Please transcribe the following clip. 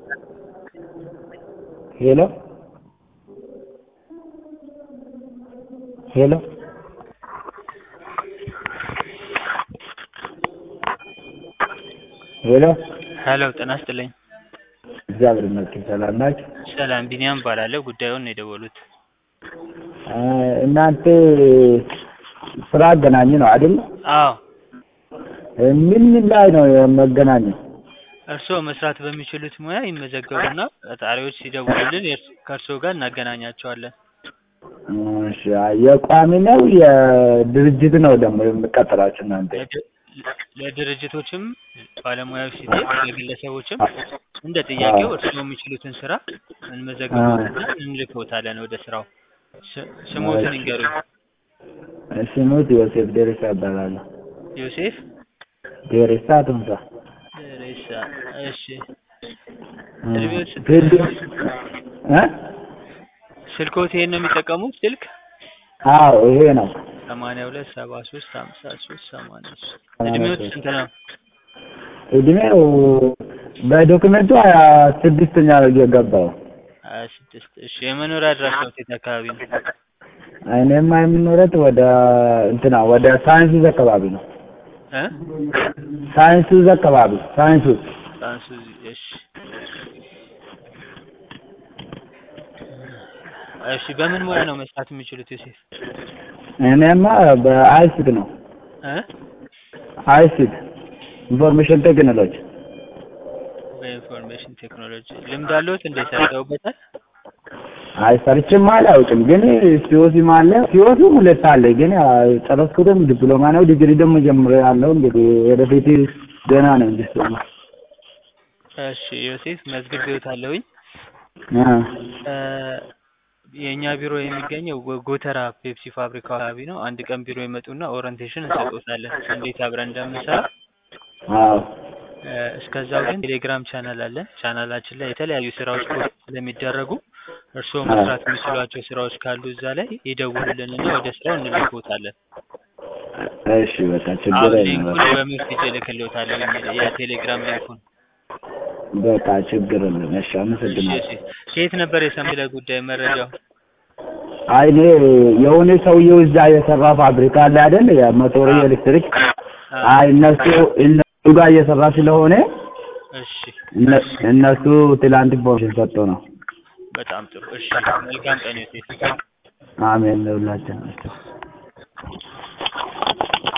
ሄሎ ሄሎ ሄሎ ሄሎ ጤና ይስጥልኝ። እግዚአብሔር ይመስገን ሰላም ናችሁ? ሰላም ቢኒያም እባላለሁ። ጉዳዩን ነው የደወሉት። እ እናንተ ስራ አገናኝ ነው አይደል? አዎ እ ምን ምን ላይ ነው የመገናኘው? እርስዎ መስራት በሚችሉት ሙያ ይመዘገቡና ቀጣሪዎች ሲደውሉልን የእርስ- ከእርስዎ ጋር እናገናኛቸዋለን። እሺ የቋሚ ነው የድርጅት ነው ደግሞ የምቀጥራችሁ እናንተ? ለድ- ለድርጅቶችም ባለሙያዎች ሲጤፍ ለግለሰቦችም እንደ ጥያቄው እርስዎ የሚችሉትን ስራ እንመዘግቦትና እንልክዎታለን ወደ ስራው። ስ- ስሞትን ይንገሩኝ። ስሙት ዮሴፍ ደሬሳ እባላለሁ። ዮሴፍ ደሬሳ ቱምሳ። ደሬሳ። እሺ እ እድሜዎት ስንት ፊልድ እ ስልክዎት ይሄን ነው የሚጠቀሙት ስልክ? አዎ ይሄ ነው። ሰማንያ ሁለት ሰባ ሶስት ሀምሳ ሶስት ሰማንያ ሶስት እድሜዎት ስንት ነው? እድሜው በዶክመንቱ ሀያ ስድስተኛ ነው የገባው። ሀያ ስድስት እሺ የመኖሪያ አድራሻዎት የት አካባቢ ነው? እኔማ የምኖረት ወደ እንትና ወደ ሳይንሱዝ አካባቢ ነው። እ ሳይንሱዝ አካባቢ ሳይንሱዝ ሳንሱ እሺ እሺ በምን ሙያ ነው መስራት የሚችሉት ዮሴፍ? እኔማ በአይሲት ነው እ አይሲት ኢንፎርሜሽን ቴክኖሎጂ በኢንፎርሜሽን ቴክኖሎጂ ልምድ አለዎት? እንደ ሰርተውበታል? አይ ሰርቼም አላውቅም፣ ግን ሲኦሲም አለ ሲኦሲ ሁለት አለ፣ ግን ጨረስኩትም ዲፕሎማ ነው። ዲግሪ ደግሞ ጀምሬያለሁ። እንግዲህ ወደፊት ገና ነው እንጂ እሱማ። እሺ ዮሴፍ መዝግቤዎታለሁኝ። እ እ የእኛ ቢሮ የሚገኘው ጎ- ጎተራ ፔፕሲ ፋብሪካ አካባቢ ነው። አንድ ቀን ቢሮ ይመጡና ኦሪንቴሽን እንሰጥዎታለን እንዴት አብረን እንደምንሰራ። አዎ እ እስከዛው ግን ቴሌግራም ቻናል አለን። ቻናላችን ላይ የተለያዩ ስራዎች ፖስት ስለሚደረጉ እርስዎ መስራት የሚችሏቸው ስራዎች ካሉ እዛ ላይ ይደውሉልንና ወደ ስራው እንልክዎታለን። እሺ በቃ ችግር አሁን የለም። ሊንኩን በቃ በሜሴጅ እልክልዎታለሁ የቴሌግራም ሊንኩን። በቃ ችግር የለም። እሺ እሺ አመሰግናለሁ። እሺ ከየት ነበር የሰሙት ስለ ጉዳይ መረጃው? አይ እኔ የሆነ ሰውዬው እዛ የሰራ ፋብሪካ አለ አይደል? የሞቶር ኤሌክትሪክ። አይ እነሱ እነሱ ጋር እየሰራ ስለሆነ እሺ እነ- እነሱ ትላንት ኢንፎርሜሽን ሰጥቶ ነው። በጣም ጥሩ። እሺ መልካም ቀን ዮሴፍ። አሜን ለሁላችን።